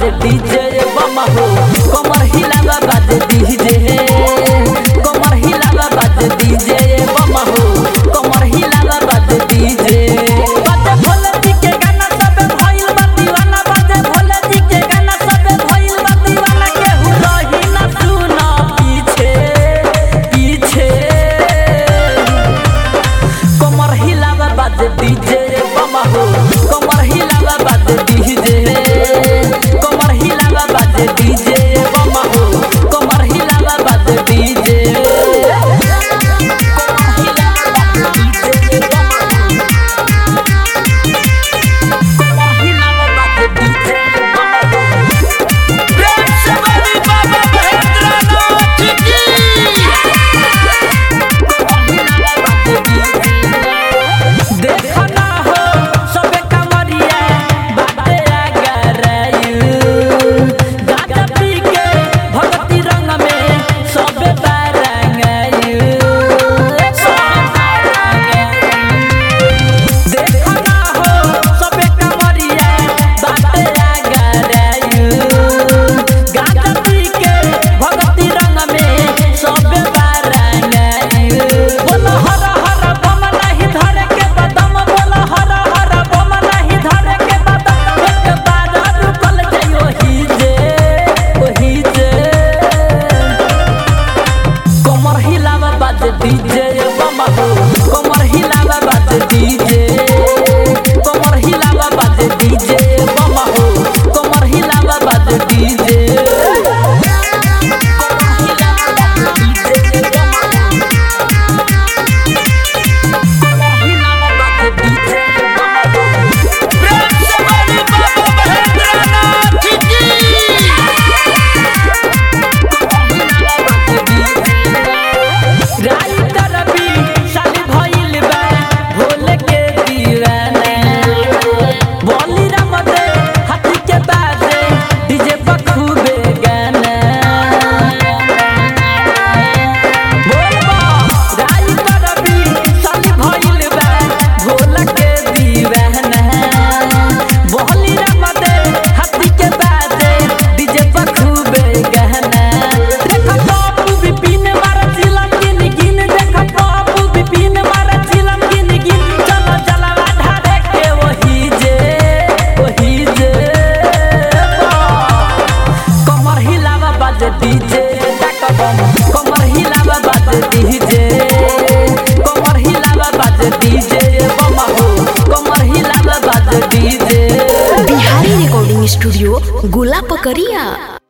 बाजे डीजे बम हो कमर हिलावा बाजे डीजे कमर हिलावा बाजे डीजे बम हो कमर हिलावा बाजे डीजे बाजे भोले जी के गाना सबे भइल बा दीवाना बाजे भोले जी के गाना सबे भइल बा दीवाना केहू रही ना सुना पीछे पीछे कमर हिलावा बाजे डीजे बम हो कमर हिलावा बाजे डीजे कमर हिलावा बाजे डीजे बम हो कमर हिलावा बाजे डीजे कमर हिलावा बाजे डीजे बम हो कमर हिलावा बाजे डीजे बम हो प्रेम से बोली बाबा महेंद्रनाथ की देखना हो सबे कमरिया बाटे आगरायु गाजा पी के भगती रंग में सबे बारंगायु सबे बारंगायु देखना हो सबे कमरिया बाटे आगरायु गाजा पी के भगती रंग में सबे बारंगायु बोलो हर हर बम नहीं धरे के बदम बोलो हर हर बम नहीं धरे के बदम एक बार रुकल जाइयो ही जे ओही जे कमर हिलावा बाजे डीजे बम हो कमर हिलावा बाजे डीजे कमर हिलावा बाजे डीजे बम हो कमर हिलावा बाजे डीजे कमर हिलावा बाजे डीजे बम हो कमर हिलावा बाजे डीजे बम हो प्रेम से बोली बाबा महेंद्रनाथ की राइटर भी शादी भइल बा भोले के दीवाना बोली राम दे हाथी के बाजे डीजे पर खूबे गाना बोल बा राइटर भी शादी भइल बा भोले के दीवाना बोली राम दे हाथी के बाजे डीजे पर खूबे गाना देखा बाबू बिपिन मारा चिलम गिन गिन देखा बाबू बिपिन मारा चिलम गिन गिन चलो जलवा ढारे के वही जे वही जे कमर हिलावा बाजे डीजे डकबम कमर हिलावा बाजे डीजे कमर हिलावा बाजे डीजे बम हो कमर हिलावा बाजे डीजे बिहारी रिकॉर्डिंग स्टूडियो गोला पकड़िया